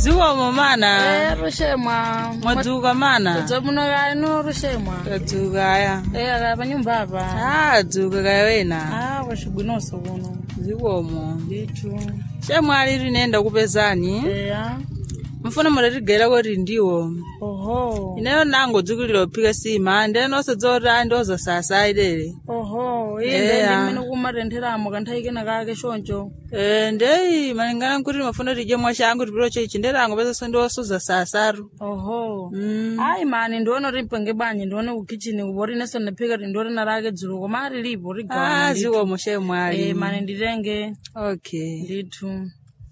zikomo mana Eh, rushemwa mwadzuka mana dza muno kaya no rushemwa tadzuka aya eh kaya panyumba apa ah dzuka kaya wena ah wachibwinoso kuno zikomo ndithu shamwali linenda kupezani eya mfuna mutatigera kuti ndiwo oho ineyo nango dzukilira kuphika sima ndenonse dzoti ndoza sasa ilele oho iye Eya. ndimene kumatentheramo kanthawi kena kake choncho Eh, ndeyi malingana nkuti mafuna tidye mwashangu tipiro chechi nderango pesa ndiwosuza sasaru oho Mm. ayi mani ndione kuti mpenge banyi ndione ku kitchen kupoti ineso ndaphika tindione narake dzulo koma ali lipo ah ligawana ndithu zikomo shemwali eh mani nditenge okay ndithu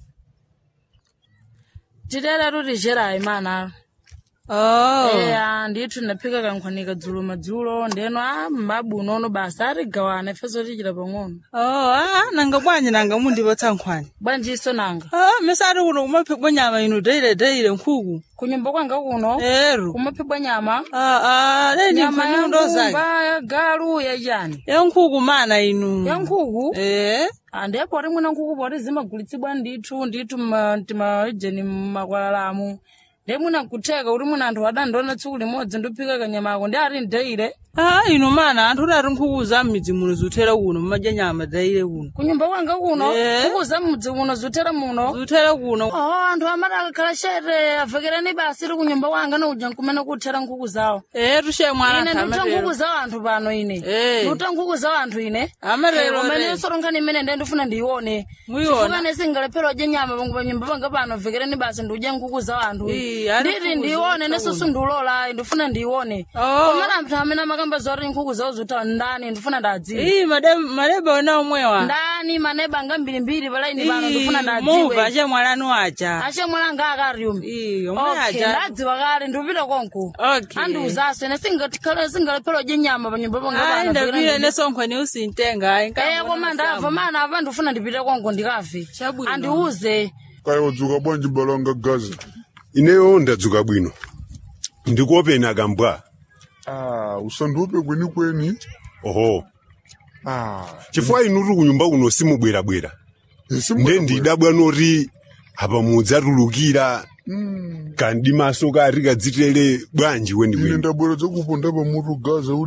tidera tuti cherayi mana oh eya ndithu ndaphika kankhwanika dzulo madzulo ndeno a mbabu unono basa atigawana ifeso tichita pang'ono oh ah nanga bwanyi nanga mundipatsa nkhwani bwanjiso nanga ah mesati kuno kumaphikwa nyama inu deile deile nkhuku kunyumba kwanga kuno ero kumaphikwa nyama ah ah leni nyama nkhwani ya undozake nkumba ya galu ya chani ya nkhuku mana inu ya nkhuku eh andepo ati mwina nkhuku poti zimagulitsidwa ndithu ndithu mma- timaejeni mmakwalalamu ndi mwina kutheka kuti mwina anthu adandiona tsiku limodzi ndiphika kanyama ako ndi ati ndeile ah inu mana anthu udati nkhuku za m'midzi muno zuthera kuno mumadya nyama deile kuno kunyumba kwanga kuno Eh. nkhuku za mudzi muno zuthera muno zuthera kuno oh anthu amati akakhala chete avekerani basi ri kunyumba kwanga nokuja nkumene kuthera nkhuku zawo eh tushemwana ine ndiuta nkhuku za anthu pano ine Eh. ndiuta nkhuku za anthu ine amatero umene re yosoronkhani imene ndiye ndifuna ndiyione Muyiona. chifukane singalephera udya nyama pangu panyumba panga pano vekerani basi ndiudye nkhuku za anthu Ii, ari nditi nkhuku ndiyione zotha neso kuno. sindiulola ndifuna ndiyione Oh. komana anthu amene amakamba zoti nkhuku zawo zuta ndani ndifuna ndadziwe ii made- maleba ona omwewa ndani maneba anga mbirimbiri palaini pano Ii, ndifuna muva ndadziwe chemwalanu aja achemwalanga akariumi ii omwe okay aja ndadziwa kale ndikupita konko okay andiuzaso ine singatikhala singalephera udye nyama panyumba ayi panga ndapile nesonkhweni usintenga ayi Eh koma ndava mana apa ndifuna ndipite konko ndikave Chabwino. andiuze kaya wadzuka bwanji balanga gaza ineyo ndadzuka bwino ndikuopeni akambwa ah usandiupe kweni kweni oho ah chifukwa inutu kunyumba kuno simubwerabwera isi nde ndidabwa noti apa mudzatulukira kandi maso kari kadzitere bwanji ine weniweni ndabwera dzakuponda pamutu gaza uli